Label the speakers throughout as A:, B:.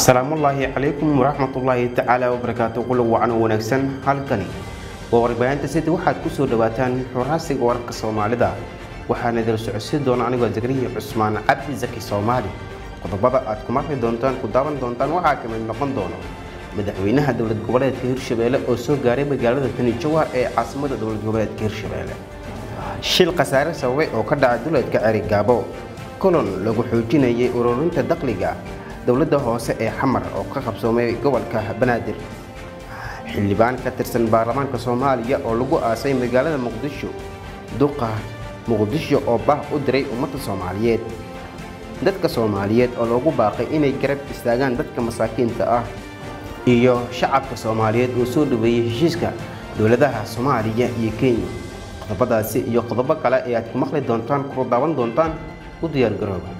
A: salaamullaahi calaykum waraxmatullaahi tacaala wabarakaatu qula wacan oo wanaagsan halkani waa warbaahinta city waxaad ku soo dhowaataan xuraasiga wararka soomaalida waxaana idil socodsiin doona anigoo zakariya cusmaan cabdi zaki soomaali qodobada aad ku maqli doontaan ku daawan doontaan waxaa ka mid noqon doono madaxweynaha dowlad goboleedka hirshabeelle oo soo gaaray magaalada tani jawaar ee caasimada dowlad goboleedka hirshabeelle shil khasaare sababay oo ka dhaca duleedka cerigaabo kolon lagu xoojinayay ururinta dakhliga dowladda hoose ee xamar oo ka qabsoomay gobolka banaadir xildhibaan ka tirsan baarlamaanka soomaaliya oo lagu aasay magaalada muqdisho duqa muqdisho oo bah u diray ummadda soomaaliyeed dadka soomaaliyeed oo loogu baaqay inay garab istaagaan dadka masaakiinta ah iyo shacabka soomaaliyeed oo soo dhaweeyey heshiiska dowladaha soomaaliya iyo kenya qodobadaasi iyo qodobo kale ee aad ku maqli doontaan kula daawan doontaan u diyaargarooba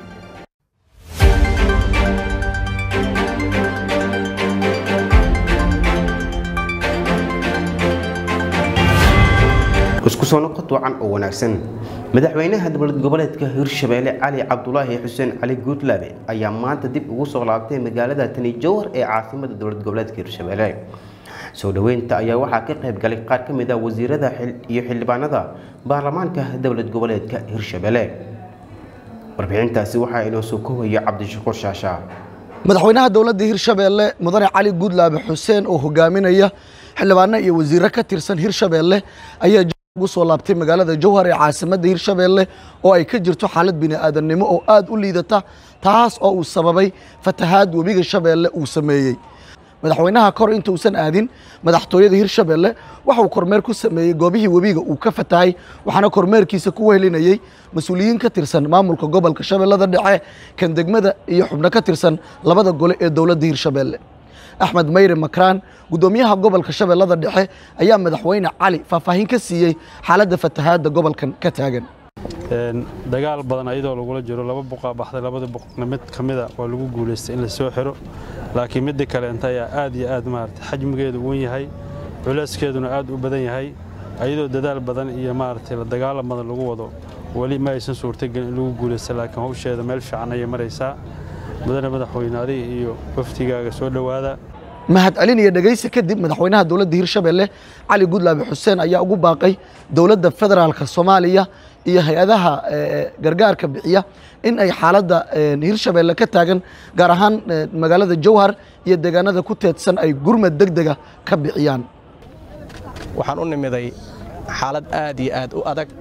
A: isku soo noqod wacan oo wanaagsan madaxweynaha dowlad goboleedka hirshabeelle cali cabdulaahi xuseen cali guudlaabe ayaa maanta dib ugu soo laabtay magaalada tani jowhar ee caasimada dowlad goboleedka hirshabeelle soo dhoweynta ayaa waxaa ka qayb galay qaar ka mid ah wasiirada iyo xildhibaanada baarlamaanka dowlad goboleedka hirshabeelle warbixintaasi waxaa inoo soo koowayo cabdishakuur shaashaa
B: madaxweynaha dowladda hirshabeelle mudane cali guudlaabe xuseen oo hogaaminaya xildhibaano iyo wasiiro ka tirsan hirshabeelle ayaa ugu soo laabtay magaalada jowhar ee caasimadda hirshabeelle oo ay ka jirto xaalad bini'aadannimo oo aad u liidata taas oo uu sababay fatahaad webiga shabeelle uu sameeyey madaxweynaha kor intuusan aadin madaxtooyada hirshabeelle waxauu kormeer ku sameeyey goobihii webiga uu ka fatahay waxaana kormeerkiisa ku wehelinayey mas-uuliyiin ka tirsan maamulka gobolka shabeellada dhexe kan degmada iyo xubno ka tirsan labada gole ee dowladda hirshabeelle axmed mayre makraan guddoomiyaha gobolka shabeellada dhexe ayaa madaxweyne cali faahfaahin ka siiyey xaaladda fatahaadda gobolkan ka taagan
C: dagaal badan ayadoo lagula jiro laba buqaa baxday labada buqna mid ka mida waa lagu guulaystay in la soo xiro laakiin midda kaleenta ayaa aad iyo aad maarata xajmigeedu wen yahay culeyskeeduna aad u badan yahay ayadoo dadaal badan iyo maaragtay la dagaalan badan lagu wado weli ma aysan suurtagelin in lagu guulaysta laakiin hawsheeda meel fiican ayay maraysaa mudane madaxweyne adiga iyo waftigaaga soo dhowaada
B: mahad celin iyo dhegaysi kadib madaxweynaha dowladda hirshabeelle cali gudlaabe xuseen ayaa ugu baaqay dowladda federaalka soomaaliya iyo hay-adaha gargaarka bixiya in ay xaaladda hirshabeelle ka taagan gaar ahaan magaalada jowhar iyo deegaanada ku teedsan ay gurmad deg dega ka bixiyaan
D: waxaan u nimiday xaalad aad iyo aad u adag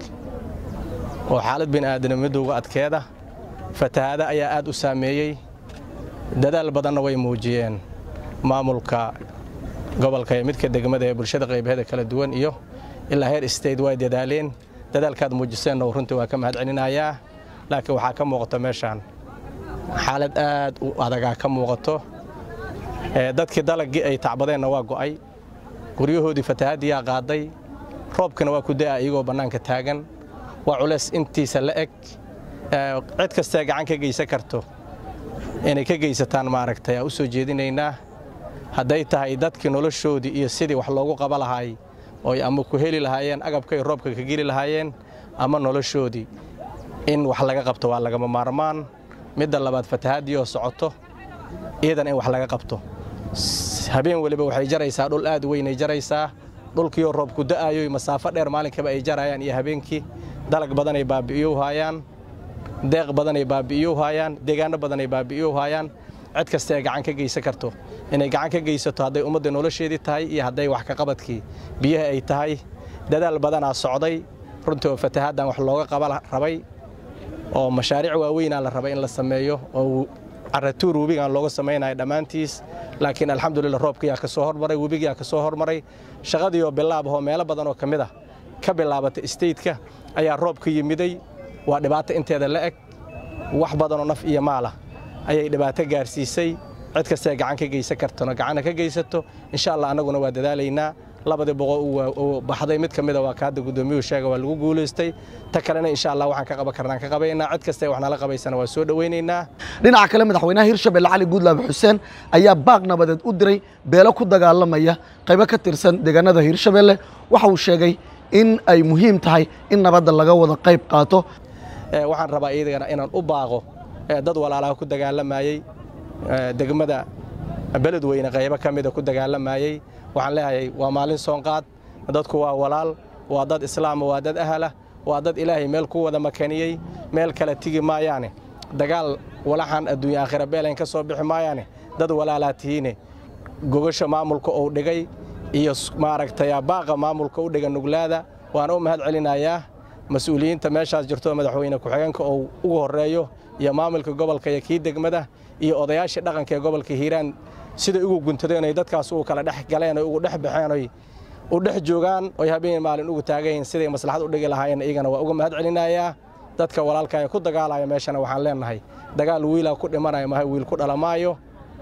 D: oo xaalad bini'aadanimadowga adkeeda fatahaada ayaa aad u saameeyey dadaal badanna way muujiyeen maamulka gobolka ee midka degmada ee bulshada qaybaheeda kala duwan iyo ilaa heer state way dadaaleen dadaalkaad muujiseenna runtii waa ka mahad celinayaa laakiin waxaa ka muuqato meeshaan xaalad aad u adagaa ka muuqato dadkii dalaggii ay tacbadeenna waa go'ay guryahoodii fatahaaddiyaa qaaday roobkina waa ku da'a iyagoo bannaanka taagan waa culays intiisa la eg cid kastee gacan ka geysan karto inay ka geysataan maaragtay aan u soo jeedinaynaa hadday tahay dadkii noloshoodii iyo sidii wax loogu qaba lahaay ooy ama ku heli lahaayeen agabkay roobka ka geli lahaayeen ama noloshoodii in wax laga qabto waa lagama maarmaan midda labaad fatahaaddii oo socoto iidan in wax laga qabto habeen weliba waxay jaraysaa dhul aad weynay jaraysaa dhulkiioo roobku da'aayoy masaafo dheer maalinkaba ay jarayaan iyo habeenkii dalag badanay baabi'iyow haayaan deeq badanay baabi'iyow haayaan deegaanno badanay baabi'iyow haayaan cid kasta ee gacan ka geysan karto inay gacan ka geysato hadday ummadda nolosheedii tahay iyo hadday wax ka qabadkii biyaha ay tahay dadaal badanaa socday runtii oo fatahaaddan wax looga qaba rabay oo mashaariic waaweynaa la rabay in la sameeyo oo caratuur webigaan looga samaynayo dhammaantiis laakiin alxamdulillah roobkiyaa ka soo hormaray webigiyaa ka soo hormaray shaqadiioo bilaabahoo meelo badan oo ka mid ah ka bilaabatay staytka ayaa roobka yimiday waa dhibaato inteeda la eg wax badanoo naf iyo maalah ayay dhibaato gaarsiisay cid kastee gacan ka geysan kartona gacanna ka geysato insha allah annaguna waa dadaalaynaa labadii boqol uu baxday mid ka mida waa ka hadda guddoomiyuhu sheega waa lagu guulaystay ta kalena insha allah waxaan ka qaban karnaan ka qabaynaa cid kastee wax nala qabaysana waa soo dhowaynaynaa
B: dhinaca kale madaxweynaha hirshabelle cali guudlaabe xuseen ayaa baaq nabadeed u diray beelo ku dagaalamaya qaybo ka tirsan deegaanada hirshabelle waxa uu sheegay in ay muhiim tahay in nabadda laga wada qayb qaato
D: waxaan rabaa iyadana inaan u baaqo dad walaalaha ku dagaalamayey degmada beledweyne qaybo ka mida ku dagaalamayey waxaan leeyahay waa maalin soonqaad dadku waa walaal waa dad islaama waa dad ahala waa dad ilaahay meel ku wada makaniyey meel kale tigi maayaane dagaal walaxan adduunya aakhira beelayn ka soo bixi maayaane dad walaalaa tihiine gogasha maamulka uu dhigay iyo maaragtay baaqa maamulka u dhiga nuglaada waan u mahad celinayaa mas-uuliyiinta meeshaas jirto madaxweyne ku-xigeenka uu ugu horreeyo iyo maamulka gobolka iyo kii degmada iyo odayaashii dhaqanka ee gobolka hiiraan siday ugu guntadeen oy dadkaas ugu kala dhex galeen oy ugu dhex baxeen oy u dhex joogaan oy habeen maalin ugu taagayihin siday maslaxad u dhigi lahaayeen iyagana waa uga mahad celinayaa dadka walaalka ee ku dagaalaya meeshana waxaan leenahay dagaal wiilaa ku dhimanaya maha wiil ku dhalamaayo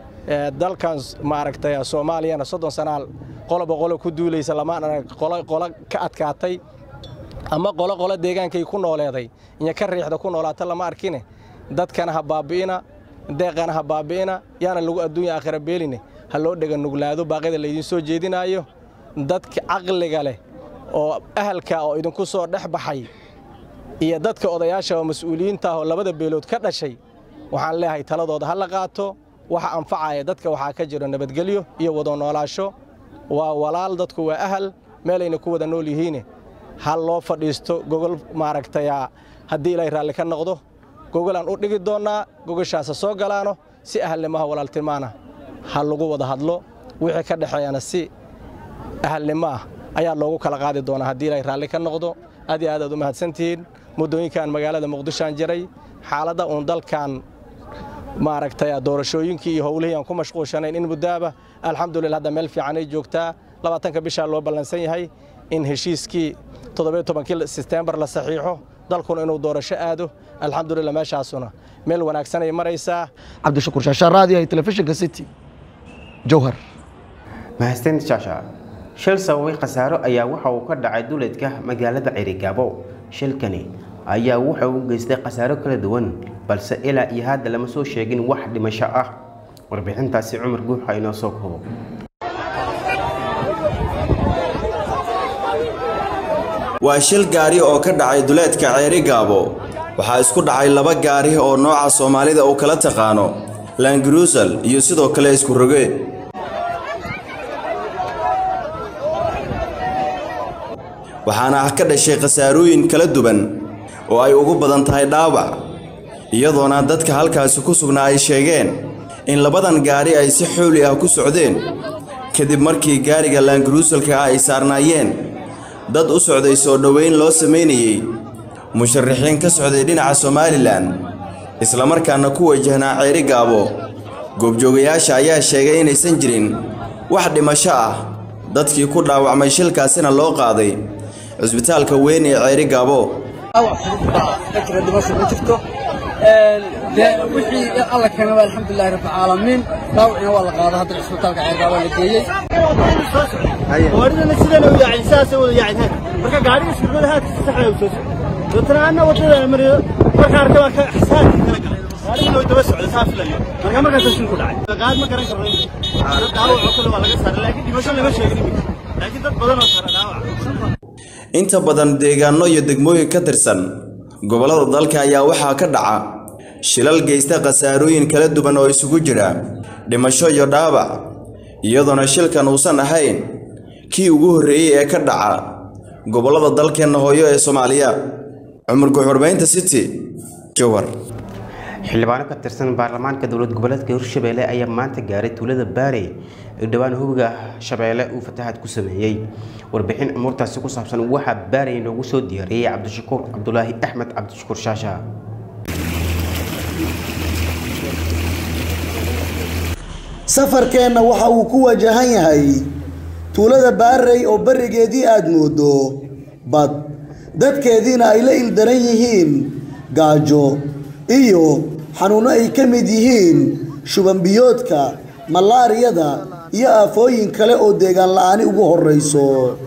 D: dalkan maaragtay soomaaliyana soddon sanaal qoloba qolo ku duulaysa lamaan arag qolo ka adkaatay ama qolo qolo deegaankay ku nooleeday iyo ka riixda ku noolaata lama arkine dadkana ha baabi'ina deeqana ha baabi'ina yaana lagu adduunya aakhira beeline ha loo dhega nuglaado baaqyada laydiin soo jeedinaayo dadka caqliga leh oo ahalka oo idinku soo dhex baxay iyo dadka odayaasha oo mas-uuliyiinta ah oo labada beelood ka dhashay waxaan leeyahay taladooda ha la qaato waxa anfacaya dadka waxaa ka jiro nabadgelyo iyo wada noolaasho waa walaal dadku waa ahal meelayna ku wada nool yihiine ha loo fadhiisto gogol maaragtaya haddii ilaahay raalli ka noqdo gogolaan u dhigi doonnaa gogoshaasa soo galaano si ahalnimaha walaaltimaana ha lagu wada hadlo wixii ka dhexeeyana si ahalnimo ah ayaa loogu kala qaadi doonaa haddii ilaahay raalli ka noqdo aad iyo aad aad u mahadsantihiin muddooyinkan magaalada muqdishoaan jiray xaaladda uun dalkan maaragtay doorashooyinkii iyo howlihii aan ku mashquulshanayn in muddaaba alxamdulillah hadda meel fiicanay joogtaa labaatanka bishaa loo ballansan yahay in heshiiskii toddobiyo tobankii setembar la saxiixo dalkuna inuu doorasho aado alxamdulillah meeshaasuna meel wanaagsanay maraysaa
B: cabdishakuur shaashaan raadiyaha telefishinka city jowhar
A: mahadsan shaasha shil sababay khasaaro ayaa waxa uu ka dhacay duleedka magaalada cirigaabo shilkani ayaa wuxa uu geystay khasaaro kala duwan balse ilaa iyo hadda lama soo sheegin wax dhimasho ah warbixintaasi cumar guuxa inoo soo koobo
E: waa shil gaari oo ka dhacay duleedka ceeri gaabo waxaa isku dhacay laba gaari oo nooca soomaalida uu kala taqaano langrusal iyo sidoo kale isku roge waxaana ah ka dhashay khasaarooyin kala duwan oo ay ugu badan tahay dhaawac iyadoona dadka halkaasi ku sugnaa ay sheegeen in labadan gaari ay si xooli ah ku socdeen kadib markii gaariga laangruusalka ah ay saarnaayeen dad u socday soo dhoweyn loo samaynayey musharaxiin ka socday dhinaca somalilan islamarkaana ku wajahnaa ceeri gaabo goobjoogayaasha ayaa sheegay inaysan jirin wax dhimasho ah dadkii ku dhaawacmay shilkaasina loo qaaday cisbitaalka weyn ee ceeri gaabo
F: wixii alla keenay alxamdulilahi rabbilcaalamiin dhaawacina waa la qaada hadda cisbitaalka ceergaaba la geeyey
G: gaadhidana sidana u yaacin sidaasay wada yaacin haad marka gaadhiga iskurmada haadka saxda u soo socdo dootana anna wadadana mariyo marka arka waa ka xsaadkii kala galay gaadhigina way daba socday saa filayo marka markaasa shil ku dhacay qaad ma garan karno dad dhaawaco kale waa laga saaray laakiin dhimasho lama sheegin iminka laakiin dad badan oo sara dhaawac
E: inta badan deegaanno iyo degmooyin ka tirsan gobollada dalka ayaa waxaa ka dhaca shilal geysta khasaarooyin kala duwan oo isugu jira dhimasho iyo dhaawac iyadoona shilkan uusan ahayn kii ugu horreeyey ee ka dhaca gobollada dalkeenna hooyo ee soomaaliya cumar guxurbaynta city jowhar
A: xildhibaano ka tirsan baarlamaanka dowlad goboleedka hirshabeelle ayaa maanta gaaray tuulada baarey ee dhowaan hubiga shabeelle uu fatahaad ku sameeyey warbixin umuurtaasi ku saabsan waxaa baarey noogu soo diyaariyey cabdishakuur cabdulaahi axmed cabdishakuur shaasha
H: safarkeenna waxa uu ku wajahan yahay tuulada baarey oo berigeedii aada moodo bad dadkeediina ay la ildaran yihiin gaajo iyo xanuunno ay ka mid yihiin shubanbiyoodka malaariyada iyo aafooyin kale oo deegaan la-aani ugu horrayso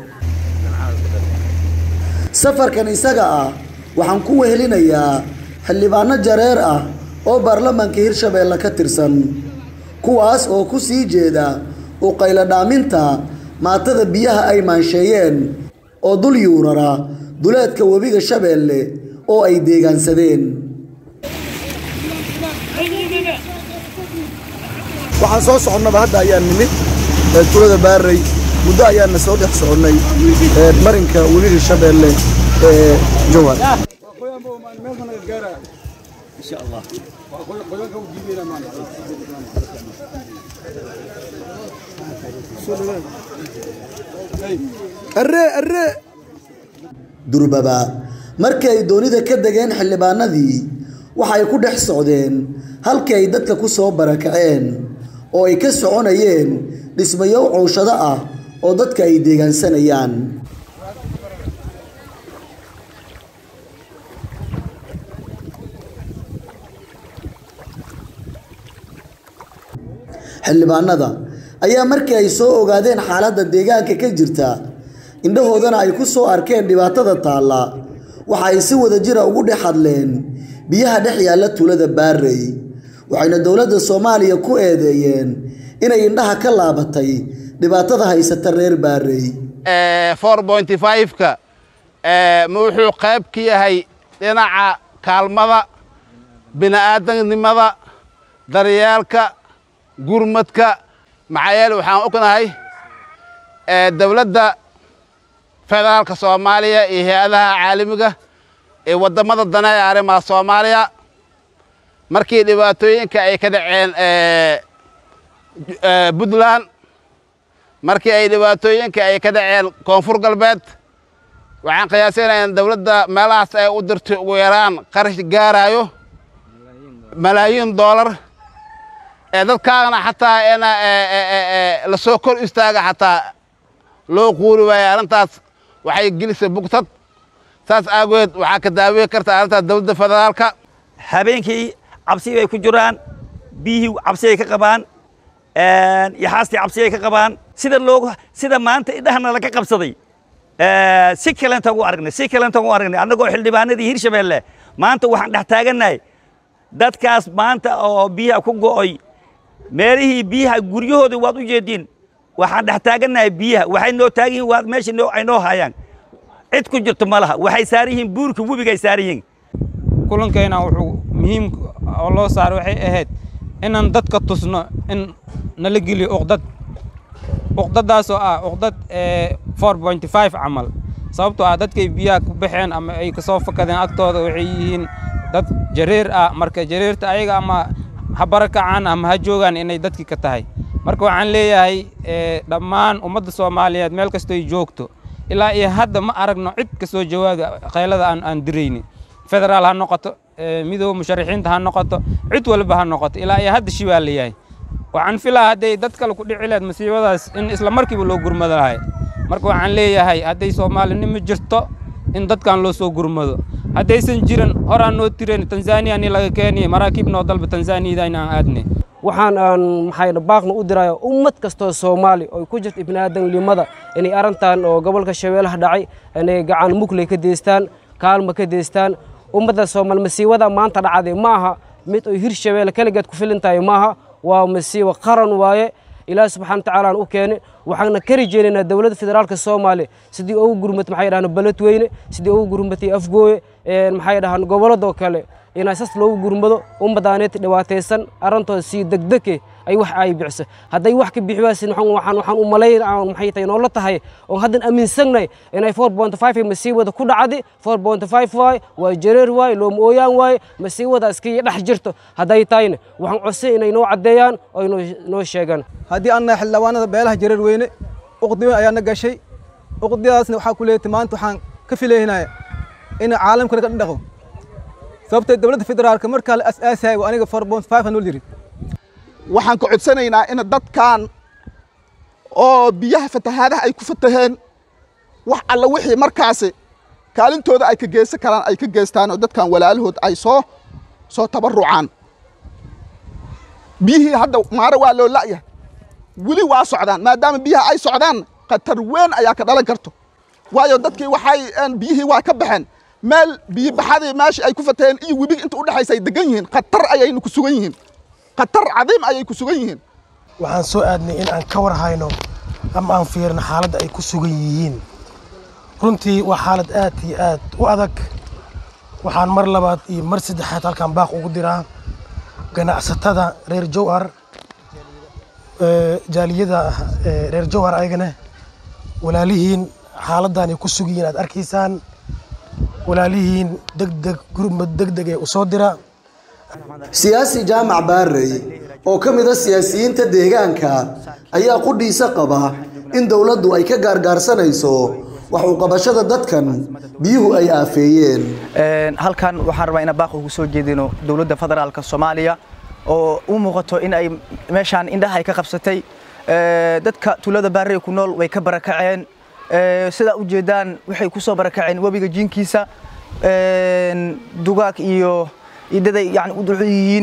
H: safarkan isaga ah waxaan ku wehelinayaa xildhibaano jareer ah oo baarlamaanka hirshabeelle ka tirsan kuwaas oo ku sii jeeda u qaylo dhaaminta maatada biyaha ay maansheeyeen oo dul yuurara duleedka webiga shabeelle oo ay deegaansadeen
B: waxaan soo soconnaba hadda ayaan nimid ee tuulada baarey muddo ayaana soo dhex soconnay ee marinka weli hirshabeelle ee jowhar
H: durbaba markii ay doonida ka degeen xildhibaanadii waxa ay ku dhex socdeen halkii ay dadka ku soo barakaceen oo ay ka soconayeen dhismayo cowshado ah oo dadka ay deegaansanayaan xildhibaanada ayaa markii ay soo ogaadeen xaaladda deegaanka ka jirta indhahoodana ay ku soo arkeen dhibaatada taalla waxa ay si wada jira ugu dhex hadleen biyaha dhex yaalla tuulada baarey waxayna dowladda soomaaliya ku eedeeyeen inay indhaha ka laabatay dhibaatada haysata reer baarey
I: ka ma wuxuu qayb ka yahay dhinaca kaalmada bini'aadamnimada daryeelka gurmadka maxaa yeele waxaan ognahay dowladda federaalka soomaaliya iyo hay-adaha caalamiga ee waddamada dane ee arrimaha soomaaliya markii dhibaatooyinka ay ka dhaceen puntland markii ay dhibaatooyinka ay ka dhaceen koonfur galbeed waxaan qiyaasinayaa in dowladda meelahaas ay u dirtay ugu yaraan qarash gaaraayo malaayiin doolar ee dadkaagana xataa in la soo kor istaaga xataa loo quuri waayo arrintaas waxay gelisay bugtad saas aageed waxaa ka daaweyn karta arrintaas dowladda federaalka
J: habeenkii cabsi bay ku jiraan biyihii cabsi ay ka qabaan yaxaastii cabsi ay ka qabaan sida loogu sida maanta indhahana laga qabsaday si kalenta ugu aragnay si kalenta ugu aragnay annagoo xildhibaanadii hirshabeelle maanta waxaan dhex taagannahay dadkaas maanta oo biyaha ku go'oy meelihii biyaha guryahoodii waad u jeediin waxaan dhex taagannahay biyaha waxay noo taagan yihiin waa meesha noo ay noo hayaan cid ku jirto ma laha waxay saaran yihiin buurka webigay saaran yihiin
K: kulankeena wuxuu muhiim oo loo saaray waxay ahayd inaan dadka tusno in nala geliyo uqdad uqdadaasoo ah uqdad four point five camal sababtoo ah dadkay biyaha ku baxeen ama ay kasoo fakadeen agtooda waxay yihiin dad jareer ah marka jareerta ayaga ama ha barakacaan ama ha joogaan inay dadkii ka tahay marka waxaan leeyahay dhammaan ummadda soomaaliyeed meel kastoy joogto ilaa iyo hadda ma aragno cid ka soo jawaaga qaylada aan aan dirayni federaal ha noqoto midooba musharaxiinta ha noqoto cid walba ha noqoto ilaa iyo hadda shi baa leeyahay waxaan filaa hadday dad kale ku dhici leed masiibadaas in isla markiiba loo gurmado lahay marka waxaan leeyahay hadday soomaalinimo jirto in dadkan loo soo gurmado haddaysan jirin horaan noo tiren tanzaniya ni laga keeniye maraakiib noo dalba tanzaniyada in aan aadne
L: waxaan aan maxay baaqna u dirayo ummad kastoo soomaali oo ku jirta ibnaadamnimada inay arrintan oo gobolka shabeellaha dhacay inay gacan mugley ka deystaan kaalma ka deystaan ummadda soomaali masiibada maanta dhacday ma aha mid oo hirshabeelle keligeed ku filin tahay maaha waa masiibo qaran waaye ilaahi subxana watacaala aan u keenay waxaana ka rajeynaynaa dowladda federaalka soomaaliya sidii ugu gurmatay maxay dhahaan beledweyne sidii ugu gurmatay afgooye maxay dhahaan gobolladoo kale inaa sas loogu gurmado ummadaaneed dhibaataysan arrintooda sii degdege ay wax ay bixiso hadday wax ka bixi waasin waxaan waxaan u malayn maxay tahay noola tahay oon haddan aaminsannahay inay four point five masiibada ku dhacdi four point five waaye waa jareer waaye looma ooyaan waaye masiibada iska dhex jirto hadday tahayna waxaan codsan inay noo caddeeyaan oo noo sheegaan
M: haddii annahay xildhibaanada beelaha jareer weyne uqdi weyn ayaana gashay uqdidaasna waxaa ku leeyatay maanta waxaan ka filaynaya in caalamkana ka dhaqo sababtay dowladda federaalka markaa la asaasayay waa aniga four point five hanoo yiri
N: waxaan ka codsanaynaa in dadkan oo biyaha fatahaadaha ay ku fataheen wax alla wixii markaasi kaalintooda ay ka geysan karaan ay ka geystaan oo dadkan walaalahood ay soo soo tabarucaan biyihii hadda maare waa loo la'yahay weli waa socdaan maadaama biyaha ay socdaan khatar weyn ayaa ka dhalan karto waayo dadkii waxay biyihii waa ka baxeen meel biyibaxadii meeshii ay ku fataheen iyo webiga inta udhexaysa ay degan yihiin khatar ayaynu ku sugan yihiin khatar cadiim ayay ku sugan yihiin
O: waxaan soo aadnay in aan ka war hayno ama aan fiirno xaaladda ay ku sugan yihiin runtii waa xaalad aad iyo aad u adag waxaan mar labaad iyo mar saddexaad halkaan baaq ugu diraa ganacsatada reer jowhar jaaliyada ah reer jowhar ayagana walaalihiin xaaladdan ay ku sugiyiin aad arkaysaan walaalihiin degdeg gurmad degdeg ee usoo dira
H: siyaasi jaamac baarey oo ka mid a siyaasiyiinta deegaanka ayaa qudhiisa qaba in dowladdu ay ka gaargaarsanayso wax u qabashada dadkan biyuhu ay aafeeyeen
P: halkan waxaan rabaa inaan baaq ugu soo jeedino dowladda federaalka soomaaliya oo u muuqato in ay meeshaan indhaha ay ka qabsatay dadka tuulada baarey ku nool way ka barakaceen sidaa u jeedaan waxay ku soo barakaceen webiga jiinkiisa dugaag iyo idaday yani u dulcun yihiin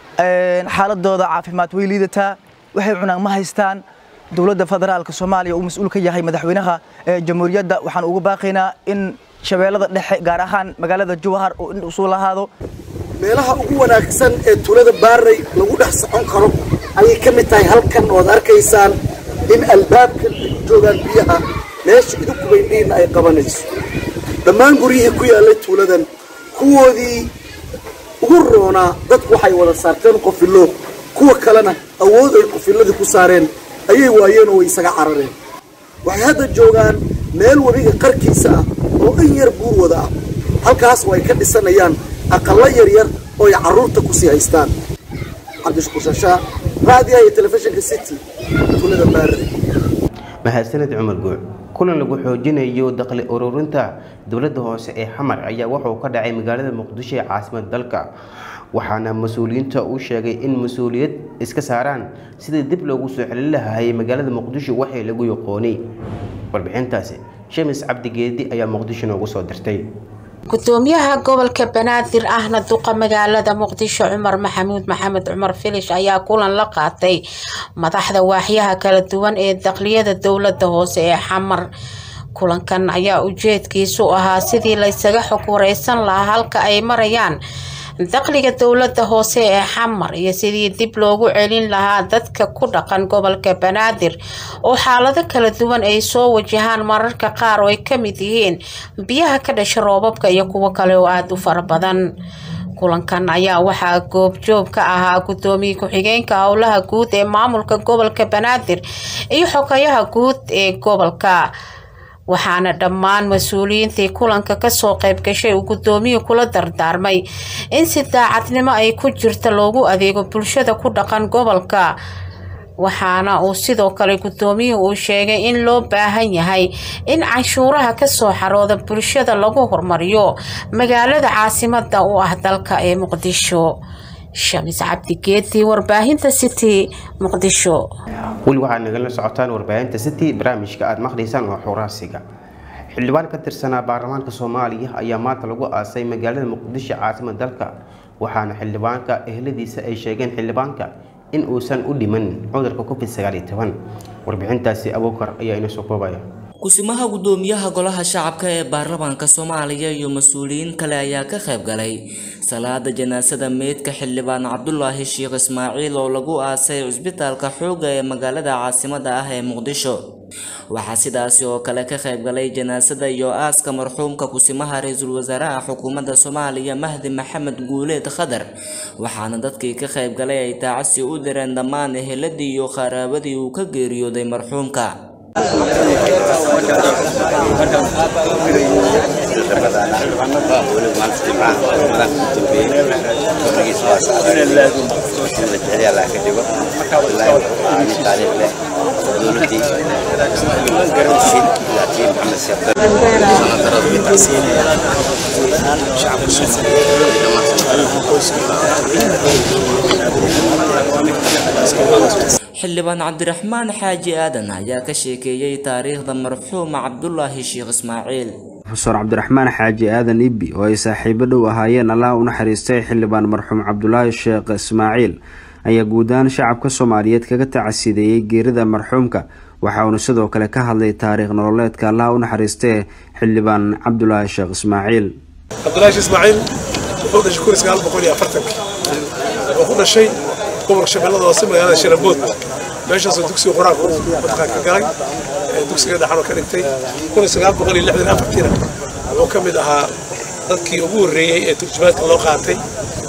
P: xaaladooda caafimaad way liidataa waxay cunaan ma haystaan dowladda federaalka soomaaliya uu mas-uul ka yahay madaxweynaha jamhuuriyadda waxaan ugu baaqaynaa in shabeellada dhexe gaar ahaan magaalada jowhar oo in usuu lahaado
H: meelaha ugu wanaagsan ee tuulada baarey lagu dhex socon karo ayay ka mid tahay halkan ood arkaysaan in albaabkan ay joogaan biyaha meesha idinku indhihiinna ay qabanayso dhammaan guryihii ku yaallay tuuladan kuwoodii ugu roonaa dadku waxay wada saarteen qofillo kuwa kalena awood ay qofilladii ku saareen ayay waayeen oo way isaga carareen waxay hadda joogaan meel webiga qarkiisa ah oo in yar buur wada ah halkaas oo ay ka dhisanayaan aqallo yaryar oo ay carruurta kusii haystaan cabdishakuur shashaa raadiyaha iyo telefishinka city tuulada baarade
A: mahadsaned cumar guuc kulan lagu xoojinayo dakhli ururinta dowladda hoose ee xamar ayaa wuxuu ka dhacay magaalada muqdisho ee caasimada dalka waxaana mas-uuliyiinta uu sheegay in mas-uuliyad iska saaraan sidii dib loogu soo celin lahayay magaalada muqdisho waxay lagu yaqoonay warbixintaasi shamis cabdigeedi ayaa muqdisho noogu soo dirtay
Q: gudoomiyaha gobolka banaadir ahna duqa magaalada muqdisho cumar maxamuud maxamed cumar filish ayaa kulan la qaatay madaxda waaxyaha kala duwan ee dakliyada dowlada hoose ee xamar kulankan ayaa ujeedkiisu ahaa sidii laysaga xog wareysan lahaa halka ay marayaan dakhliga dowlada hoose ee xamar iyo sidii dib loogu celin lahaa dadka ku dhaqan gobolka banaadir oo xaalado kala duwan ay soo wajahaan mararka qaar oo ay kamid yihiin biyaha ka dhasha roobabka iyo kuwo kale oo aada u fara badan kulankan ayaa waxaa goobjoog ka ahaa gudoomiye ku-xigeenka howlaha guud ee maamulka gobolka banaadir iyo xogayaha guud ee gobolka waxaana dhammaan mas-uuliyiintii kulanka kasoo qayb gashay uu gudoomiyii kula dardaarmay in si daacadnimo ay ku jirta loogu adeego bulshada ku dhaqan gobolka waxaana uu sidoo kale gudoomiyuhu uu sheegay in loo baahan yahay in canshuuraha kasoo xarooda bulshada lagu hormariyo magaalada caasimada u ah dalka ee muqdisho shamis cabdigeedi warbaahinta city muqdisho
A: weli waxaad nagala socotaan warbaahinta city barnaamijka aada maqlaysaan waa xuraasiga xildhibaan ka tirsanaa baarlamaanka soomaaliya ayaa maanta lagu aasay magaalada muqdisho caasimada dalka waxaana xildhibaanka ehladiisa ay sheegeen xildhibaanka in uusan u dhiman cudurka covid sagaal iyo toban warbixintaasi abuukar ayaa inoo soo koobaya
R: kusimaha gudoomiyaha golaha shacabka ee baarlamaanka soomaaliya iyo mas-uuliyiin kale ayaa ka qayb galay salaada janaasada meydka xildhibaan cabdulaahi sheekh ismaaciil oo lagu aasay cusbitaalka xoogga ee magaalada caasimada ah ee muqdisho waxaa sidaasi oo kale ka qayb galay janaasada iyo aaska marxuumka kusimaha ra-iisul wasaaraha xukuumadda soomaaliya mahdi maxamed guuleed khadar waxaana dadkii ka qayb galay ay taacasi u direen dhammaan eheladii iyo qaraabadii uu ka geeriyooday marxuumka xildhibaan cabdiraxmaan xaaji aadan ayaa ka sheekeeyey taariikhda marxuuma cabdulaahi sheekh ismaaciil
S: rofeor cabdiraxmaan xaaji aadan ibbi oo ay saaxiibo dhow ahaayeen allah u naxariistay xildhibaan marxuum cabdulaahi sheekh ismaaciil ayaa guud ahaan shacabka soomaaliyeed kaga tacasideeyey geerida marxuumka waxa uuna sidoo kale ka hadlay taariikh nololeedka allah u naxariistee xildhibaan cabdulaahi sheekh ismaaciil
T: cabdulaahi sheekh ismaaciil wuxuu dhashay kun sagaal boqol iyo afartanka wuxuu ku dhashay gobolka shabeellada hoose magaalada sharabood meeshaasoo dugsiga qur-aanka uu mataqaan ka galay dugsiga dhaxanoo ka dhigtay kun sagaal boqol iyo lixdan afartiina wuxuu ka mid ahaa dadkii ugu horreeyey ee turjumaadka loo qaatay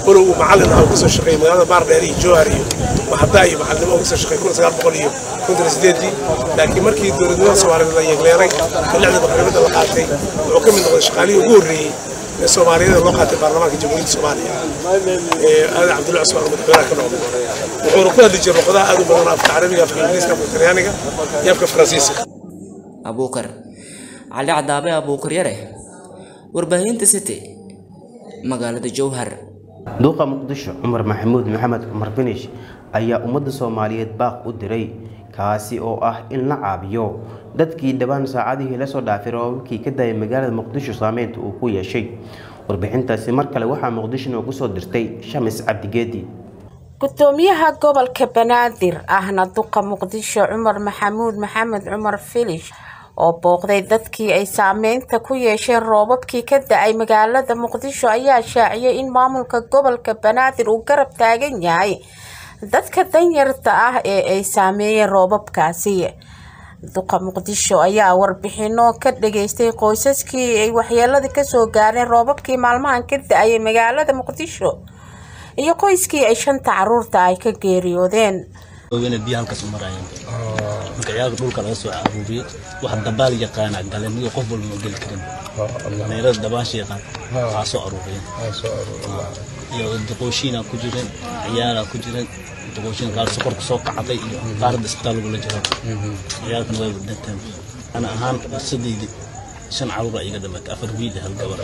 T: walow uu macallin ah uu kasoo shaqeeyey magaalada baardheer iyo jowhar iyo maxadaa iyo macalnimo uu kasoo shaqeeyey kun sagaal boqol iyo konton sideedii laakiin markii dowladnimada soomaaliyeed la yeegleeray ee lixda maqribada la qaatay wuxuu ka mid noqday shaqaalihii ugu horreeyey ee soomaaliyeed loo qaatay baarlamaanka jamhuuriyadda soomaaliya ee aadan cabdulla cusmaan oo madaxweynaha ka noqday wuxuuna ku hadli jiray luqadaha aad u badan afka carabiga afka ingiriiska afka talyaaniga iyo afka faransiiska
R: abuukar cali cadaabe abuukar yare warbaahinta city magaalada jowhar
A: duuqa muqdisho cumar maxamuud maxamed cumar finish ayaa ummadda soomaaliyeed baaq u diray kaasi oo ah in la caabiyo dadkii dhawaan saacadihii lasoo dhaafay roobabkii ka daayay magaalada muqdisho saameynta uu ku yeeshay warbixintaasi mar kale waxaa muqdisho noogu soo dirtay shamis cabdigeedi
Q: gudoomiyaha gobolka banaadir ahna duqa muqdisho cumar maxamuud maxamed cumar filish oo booqday dadkii ay saameynta ku yeesheen roobabkii ka da-ay magaalada muqdisho ayaa shaaciyay in maamulka gobolka banaadir uu garab taagan yahay dadka danyarta ah ee ay saameeyeen roobabkaasi duqa muqdisho ayaa warbixino ka dhageystay qoysaskii ay waxyeeladii kasoo gaareen roobabkii maalmahan ka da-ayay magaalada muqdisho iyo qoyskii ay shanta caruurta ay ka geeriyoodeen
U: ogeena biyo halkaas u maraayeen marka ciyaalka dhulka laga soo aruuriyey waxa dabaal yaqaana galeen iyo qof walba ma geli karin dhalinyarada dabaasha yaqaan waxaa soo aruuriyeen iyo duqooshiina ku jireen ciyaalaa ku jireen duqooshiin qaar sokorka soo kacday iyo qaarada isbitaal lagula jiro ciyaalkan way dhinteen ana ahaan saddeydii shan caruur iga dhamatay afar wiil hal gabar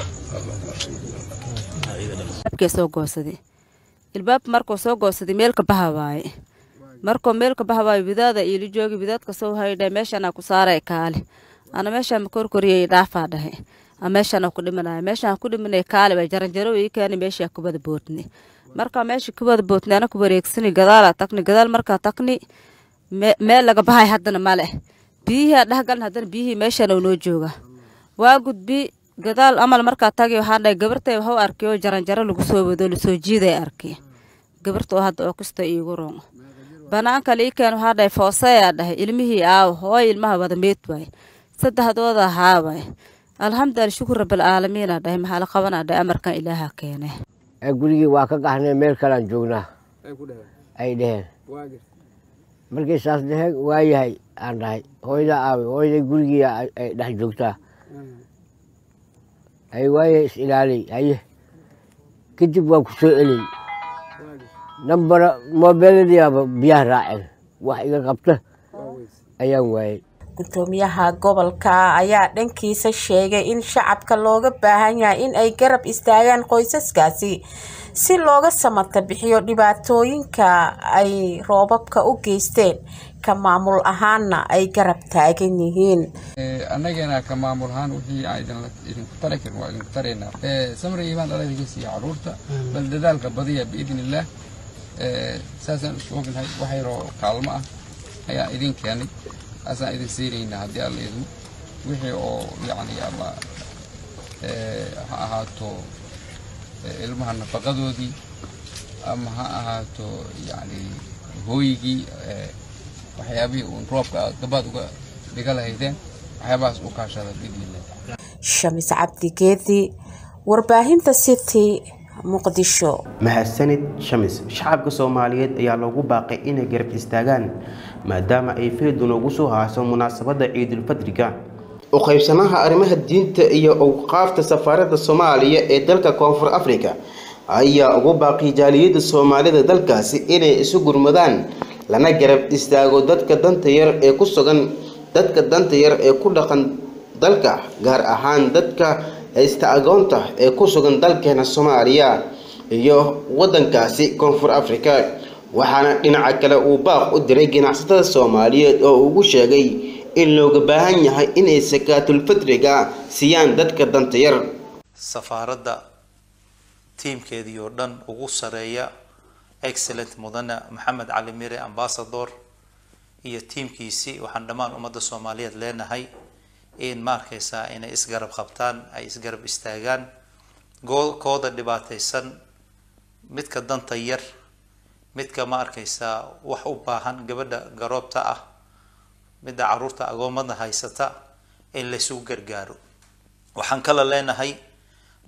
V: abkee soo goosaday ilbaab markuu soo goosaday meel ka baha waaye markuu meel ka baha waaye widaada iili joogi widaadka soo haydhay meeshanaa ku saaray kaale ana meeshaan makorkoriyay dhaafaa dhahay meeshaan ku dhimanaya meeshaan ku dhimanay kaale bay jaranjaro ii keeni meeshaa kubada boodni markaa meesha kubada boodni ana ku wareegsani gadaalaa tagni gadaal markaa tagni meel laga bahay haddana male biyihii dhehgalna haddana biyihii meeshaan noo jooga waa gudbi gadaal amal markaa tagi waxaa dhahay gabartay waxu arkay oo jaranjaro lagu soo wado lasoo jiiday arkay gabarta oo hadda oo kasta iigu roon banaanka liikeen waxaa dhahay fooseyaa dhahay ilmihii aaw hooy ilmaha wada meed waay saddexdooda haa waay alxamdulilah shukur rabbilcaalamiina dhahay maxaa la qabanaa dhahay amarkan ilaaha keene
W: gurigii waa ka qaxnay meel kalean joognaa ay dheheen markii saas dheheen waa yahay aan dhahay hooydaa aaway hooyday gurigii ay dhex joogtaa ay waaye is ilaaliy haye kadib waa ku soo celin nambara moobeeladiiaba biyaha raaceen wax iga qabta ayaan waayey
Q: gudoomiyaha gobolka ayaa dhankiisa sheegay in shacabka looga baahan yahay in ay garab istaagaan qoysaskaasi si looga samata bixiyo dhibaatooyinka ay roobabka u geysteen ka maamul ahaanna ay garab taagan yihiin
X: annagana ka maamul ahaan wixii aan idinku tari karin waa idinku taraynaa samri imaan dhaladigiisa iyo caruurta bal dadaalka badiya biidn illaah saasaan isu ognahay wax yaroo kaalmo ah ayaan idin keenay asaan idin siinaynaa haddii alla idmo wixii oo yacni ama ha ahaato ilmaha nafaqadoodii ama ha ahaato yacni hooygii waxyaabihii uun roobka aad gabaad uga dhiga lahaydeen waxyaabahaas u kaashada bidnillah
Q: shamis cabdigeedi warbaahinta city muqdisho
A: mahadsanid shamis shacabka soomaaliyeed ayaa loogu baaqay inay garab istaagaan maadaama ay feedun ugu soo haaso munaasabadda ciidulfadriga u qaybsanaha arrimaha diinta iyo awqaafta safaaradda soomaaliya ee dalka koonfur afrika ayaa ugu baaqay jaaliyadda soomaalida dalkaasi inay isu gurmadaan lana garab istaago dadka danta yar ee ku sugan dadka danta yar ee ku dhaqan dalka gaar ahaan dadka haysta agoonta ee ku sugan dalkeena soomaaliya iyo wadankaasi koonfur afrika waxaana dhinaca kale uu baaq u diray ganacsatada soomaaliyeed oo ugu sheegay in looga baahan yahay inay sakaatulfitriga siiyaan dadka danta yar
Y: safaaradda tiimkeedii oo dhan ugu sareeya excellent mudane maxamed cali mire ambassador iyo tiimkiisii waxaan dhammaan ummadda soomaaliyeed leenahay in ma arkaysaa inay isgarab qabtaan ay isgarab istaagaan kooda dhibaataysan midka danta yar midka ma arkaysaa wax u baahan gabadha garoobta ah midda caruurta agoomada haysata in laysugu gargaaro waxaan kala leenahay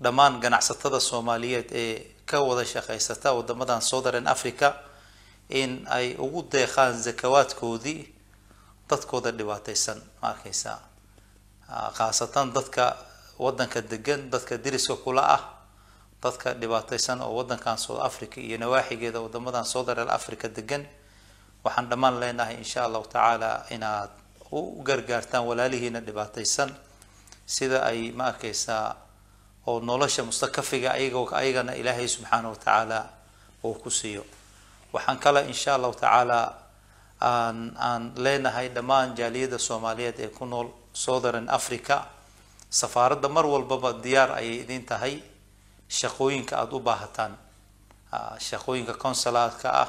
Y: dhammaan ganacsatada soomaaliyeed ee ka wada shaqaysata wadamadan southern africa in ay ugu deeqaan zakawaadkoodii dadkooda dhibaateysan ma arkeysaa khaasatan dadka wadanka degan dadka deriska kula ah dadka dhibaateysan oo wadankan south africa iyo nawaaxigeeda wadamadan southern africa degan waxaan dhammaan leenahay insha allahu tacaala inaad u gargaartaan walaalihiina dhibaateysan sida ay ma arkeysaa oo nolosha mustakafiga ayagoo ayagana ilaahay subxaana wa tacaala uu ku siiyo waxaan kale insha allahu tacaala aan aan leenahay dhammaan jaaliyada soomaaliyeed ee ku nool southern africa safaaradda mar walbaba diyaar ayay idin tahay shaqooyinka aada u baahataan shaqooyinka consulaadka ah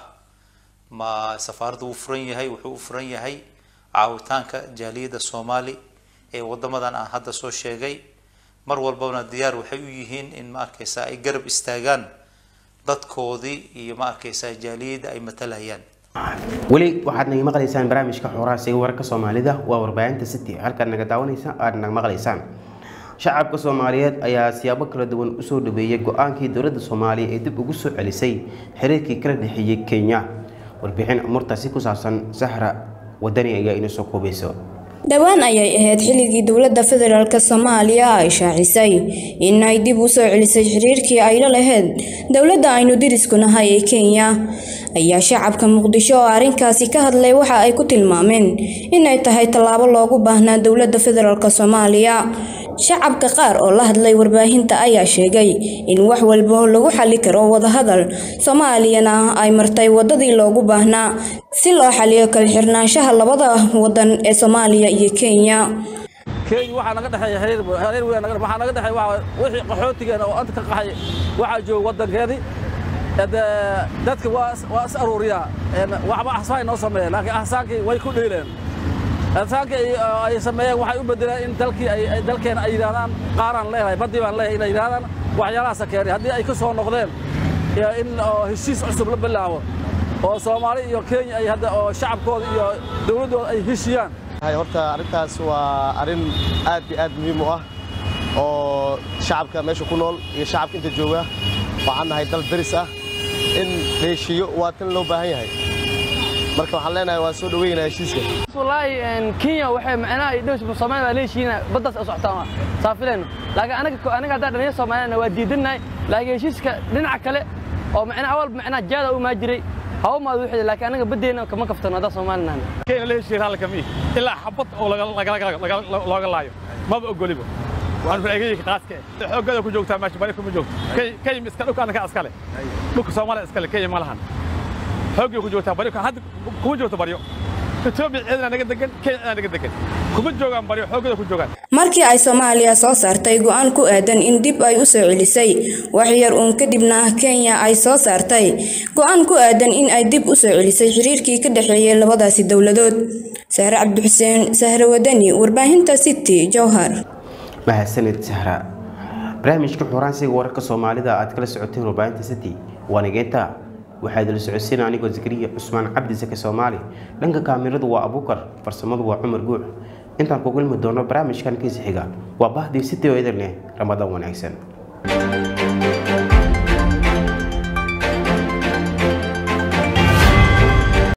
Y: ma safaaradda wuu furan yahay wuxuu u furan yahay caawitaanka jaaliyada soomaali ee wadamadan aan hadda soo sheegay mar walbana diyaar waxay u yihiin in ma arkeysaa ay garab istaagaan dadkoodii iyo ma arkeysaa jaaliyada ay matalayaan
A: weli waxaad naga maqlaysaan barnaamijka xoraasiga wararka soomaalida waa warbaahinta city halkaad naga daawanaysa aad naga maqlaysaan shacabka soomaaliyeed ayaa siyaabo kala duwan usoo dhaweeyay go-aankii dowladda soomaaliya ee dib ugu soo celisay xiriirkii kala dhexeeyey kenya warbixin amurtaasi ku saabsan sahra wadani ayaa inoo soo koobayso
C: dhowaan ayay ahayd xilligii dowladda federaalk soomaaliya ay shaacisay in ay dib u soo celisay xiriirkii ay la lahayd dowladda aynu dirisku nahay ee kenya ayaa shacabka muqdisho oo arrinkaasi ka hadlay waxa ay ku tilmaameen inay tahay tallaabo loogu baahnaa dowladda federaalk soomaaliya shacabka qaar oo la hadlay warbaahinta ayaa sheegay in wax walba lagu xali karo wadahadal soomaaliyana ay martay wadadii loogu baahnaa si loo xaliyo kala xirnaanshaha labada wadan ee soomaaliya iyo kenya
D: kenya waxaa naga dhexeeya xiriir xiriir weyn naga waxaa naga dhexeeya waxa wixii qaxootigeena oo anta ka qaxay waxaa jooga wadankeedii dadka waa waa is aruuriyaa waxba axsaan noo sameeya laakiin axsaankii way ku dhiileen axsaankii ay sameeyeen waxay u bedeleen in dalkii ay dalkeena ay yidhahdaan qaaraan leeyahay baddii baan leeyahay inay yidhahdaan waxyaalahaasa keenay haddii ay ka soo noqdeen in heshiis cusub la bilaabo oo soomaali iyo kenya ay hadda oo shacabkooda iyo dowladdooda ay heshiyaan
E: horta arrintaas waa arrin aad iyo aad muhiim u ah oo shacabka meesha ku nool iyo shacabka inta jooga waxaan nahay dal daris ah in la heshiiyo waa tan loo baahan yahay marka waxaan leenahay waa soo dhaweynaa heshiiska
F: wallaahi kenya waxay macnaha ay dhowsba soomaaliya waa la heshiina baddaas u socotaan saafilayno laakiin anaga anaga haddaan dhalinyar soomaaliyana waa diidannahay laakiin heshiiska dhinaca kale oo macnaha awal macnaha jaada u maa jiray hawa maad u xidhay laakiin anaga baddeena kama kaftano haddaan soomaalinaana
G: kenya la heshiiya raalli kama ihi ilaa xabad oo looga laayo maba ogoliba waan faa'iidayka qaaska xoogada ku joogtaa meesha bari kuma joogto kenya iska dhulka anaka iskale dhulka soomaaliya iskale kenya ma lahan xoogay ku joogtaa baryo hadda kuma joogto baryo etoobiya ciidana naga degan kenya ciidana naga degan kuma joogaan baryo xoogada ku joogaan
C: markii ay soomaaliya soo saartay go-aan ku aadan in dib ay u soo celisay wax yar uun kadibna kenya ay soo saartay go-aan ku aadan in ay dib u soo celisay xiriirkii ka dhexeeyay labadaasi dowladood sahre cabdixuseen sahre wadani warbaahinta city jowhar
A: mahadsanid sahra barnaamijka xuraansiga wararka soomaalida aad kala socoteen warbaahinta city waa nigeenta waxaa idila socodsiina anigoo zakariya cusmaan cabdi sake soomaali dhanka kaamiradu waa abuukar farsamadu waa cumar guux intaan ku kulmi doono barnaamijkan kiisa xiga waa bahdii city oo idin leh ramadaan wanaagsan